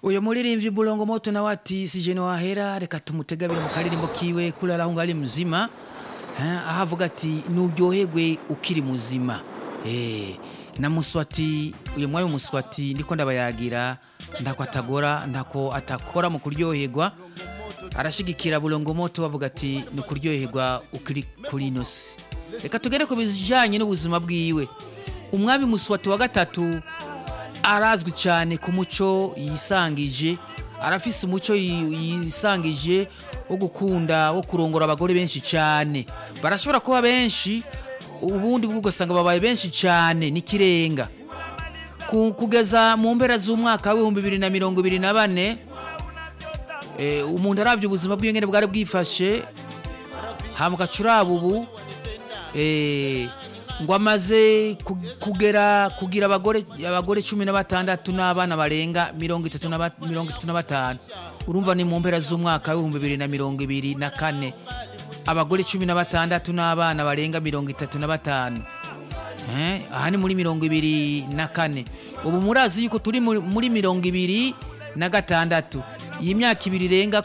uyu muririmbyi bulongo moto nawe ati sije wahera reka tumutegabire mu karirimbo kiwe kurara aho ngari muzima Eh, aho avuga ati nuryoherwe ukiri muzima Eh, na muswati uyu mwami muswati ndiko ndabayagira ndako atagora ndako atakora mu kuryoherwa arashigikira bulongo moto bavuga ati ni ukuryoherwa ukiri kuri ino si reka tugere ku bijyanye n'ubuzima bwiwe umwami muswati wa gatatu arazwi cyane ku muco yisangije arafise umuco yi- yisangije wo gukunda wo kurongora abagore benshi cyane barashobora kuba benshi ubundi bwo ugasanga babaye benshi cyane n'ikirenga Ku- kugeza mu mpera z'umwaka w'ibihumbi bibiri na mirongo ibiri na bane eh, umuntu arabye ubuzima bwiwe ngene bwari bwifashe hamuka curaba ubu eh, ngo amaze ku- kugera kugira abagore abagore cumi na batandatu n'abana barenga mirongo itatu na ba- mirongo itatu na batanu urumva ni mu mpera z'umwaka w'ibihumbi bibiri na mirongo ibiri na kane abagore cumi na batandatu n'abana barenga mirongo itatu na batanu Eh, aha ni muri mirongo ibiri na kane ubu murazi yuko turi muri muri mirongo ibiri na gatandatu iyi myaka ibiri irenga